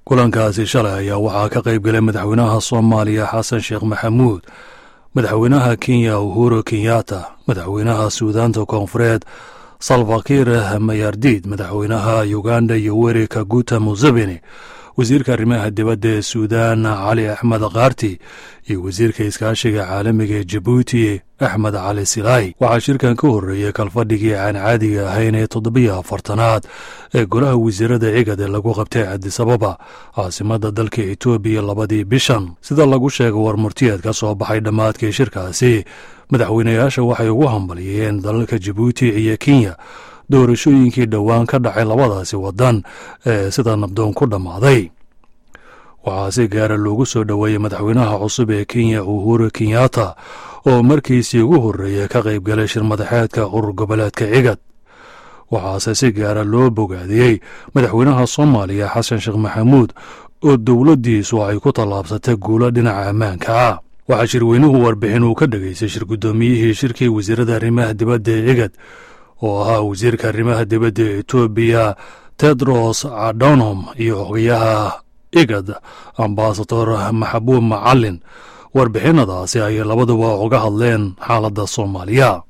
kulankaasi shalay ayaa waxaa ka qayb galay madaxweynaha soomaaliya xasan sheekh maxamuud madaxweynaha kenya uhuru kenyatta madaxweynaha suudaanta koonfureed salfakiir mayardid madaxweynaha uganda yoweri kaguta museveni wasiirka arrimaha dibadda ee suudaan cali axmed kaarti iyo wasiirka iskaashiga caalamiga ee jabuuti axmed cali silaahi waxaa shirkan ka horreeyey kalfadhigii aan caadiga ahayn ee toddobiyo afartanaad ee golaha wasiirada cigad ee lagu qabtay cabdisababa caasimadda dalka etoobiya labadii bishan sida lagu sheegay war murtiyeed ka soo baxay dhammaadkii shirkaasi madaxweynayaasha waxay ugu hambaliyeen dalalka jabuuti iyo kenya doorashooyinkii dhowaan ka dhacay labadaasi waddan ee sida nabdoon ku dhammaaday waxaa si gaara loogu soo dhoweeyey madaxweynaha cusub ee kenya uhuru kenyatta oo markiisii ugu horreeyey ka qayb galay shir madaxeedka urur goboleedka cigad waxaase si gaara loo bogaadiyey madaxweynaha soomaaliya xasan sheekh maxamuud oo dowladdiisu ay ku tallaabsatay guulo dhinaca ammaanka ah waxaa shirweynuhu warbixin uu ka dhegaystay shir guddoomiyihii shirkii wasiirada arrimaha dibadda ee cigad oo ahaa wasiirka arrimaha dibadda ee etoobiya tedros adonom iyo xogayaha igad ambasador maxabuub macalin warbixinadaasi ayay labaduba uga hadleen xaaladda soomaaliya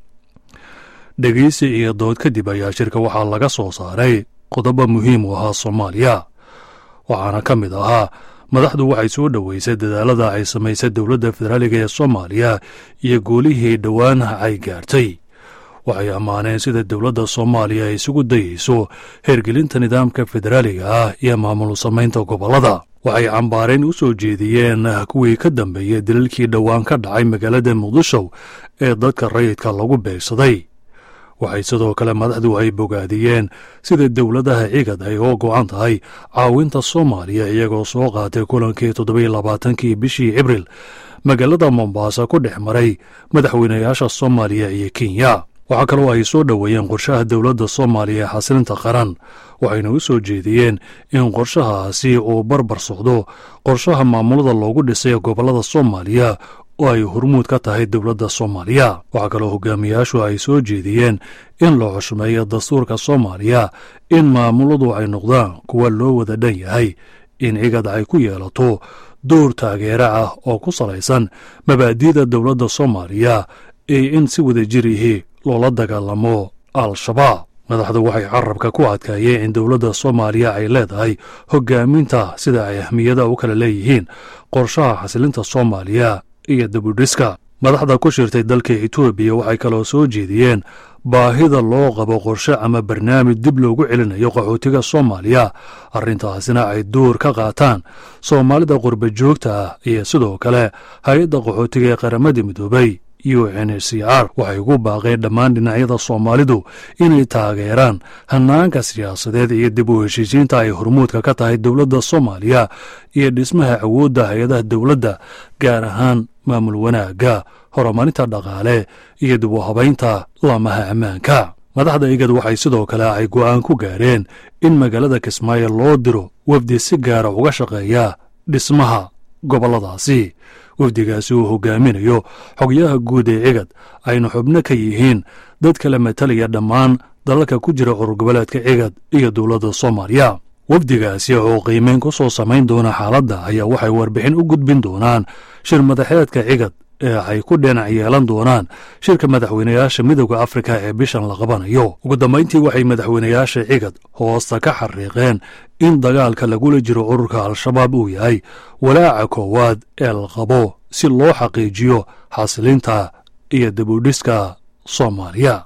dhegeysi iyo dood kadib ayaa shirka waxaa laga soo saaray qodobo muhiim u ahaa soomaaliya waxaana ka mid ahaa madaxdu waxay soo dhoweysay dadaalada ay samaysay dowladda federaaliga ee soomaaliya iyo goolihii dhowaan ay gaartay waxay ammaaneen sida dowladda soomaaliya ay isugu dayeyso hergelinta nidaamka federaaliga ah iyo maamul samaynta gobollada waxay cambaarayn u soo jeediyeen kuwii ka dambeeyey daliilkii dhowaan ka dhacay magaalada muqdisho ee dadka rayidka lagu beegsaday waxay sidoo kale madaxdu ay bogaadiyeen sida dowladaha cigad ay oo go'an tahay caawinta soomaaliya iyagoo soo qaatay kulankii toddobiyo labaatankii bishii abril magaalada mombasa ku dhex maray madaxweynayaasha soomaaliya iyo kenya waxaa kaloo ay soo dhoweeyeen qorshaha dowladda soomaaliya ee xasilinta qaran waxayna u soo jeediyeen in qorshahaasi uu barbar socdo qorshaha maamulada loogu dhisay gobollada soomaaliya oo ay hormuud ka tahay dowladda soomaaliya waxaa kaloo hogaamiyaashu ay soo jeediyeen in la xushmeeyo dastuurka soomaaliya in maamuladu ay noqdaan kuwa loo wada dhan yahay in cigad ay ku yeelato door taageero ah oo ku salaysan mabaadi'da dowladda soomaaliya iyo in si wada jir ihi loola dagaalamo al-shabaab madaxdu waxay carabka ku adkaayeen in dowladda soomaaliya ay leedahay hogaaminta sida ay ahmiyada u kala leeyihiin qorshaha xasilinta soomaaliya iyo dabudhiska madaxda ku shirtay dalka etoobiya waxay kaloo soo jeediyeen baahida loo qabo qorshe ama barnaamij dib loogu celinayo qaxootiga soomaaliya arrintaasina ay door ka qaataan soomaalida qurba joogta ah iyo sidoo kale hay-adda qaxootiga ee qaramada midoobay u n c r waxay ugu baaqeen dhammaan dhinacyada soomaalidu inay taageeraan hanaanka siyaasadeed iyo dib u heshiisiinta ay hormuudka ka tahay dowladda soomaaliya iyo dhismaha awoodda hay-adaha dowladda gaar ahaan maamul wanaagga horumarinta dhaqaale iyo dib u habaynta laamaha ammaanka madaxda igad waxay sidoo kale ay go'aan ku gaareen in magaalada kismaayo loo diro wafdi si gaara uga shaqeeya dhismaha gobolladaasi wafdigaasi uu hogaaminayo xogyaha guud ee cigad ayna xubno ka yihiin dad kala matalaya dhammaan dalalka ku jira urur goboleedka cigad iyo dowladda soomaaliya wafdigaasi oo qiimeyn ku soo samayn doona xaaladda ayaa waxay warbixin u gudbin doonaan shir madaxeedka cigad ee ay ku dhinac yeelan doonaan shirka madaxweynayaasha midooda afrika ee bishan la qabanayo ugu dambayntii waxay madaxweynayaasha cigad hoosta ka xariiqeen in dagaalka lagula jiro ururka al-shabaab uu yahay walaaca koowaad ee la qabo si loo xaqiijiyo xasilinta iyo dabudhiska soomaaliya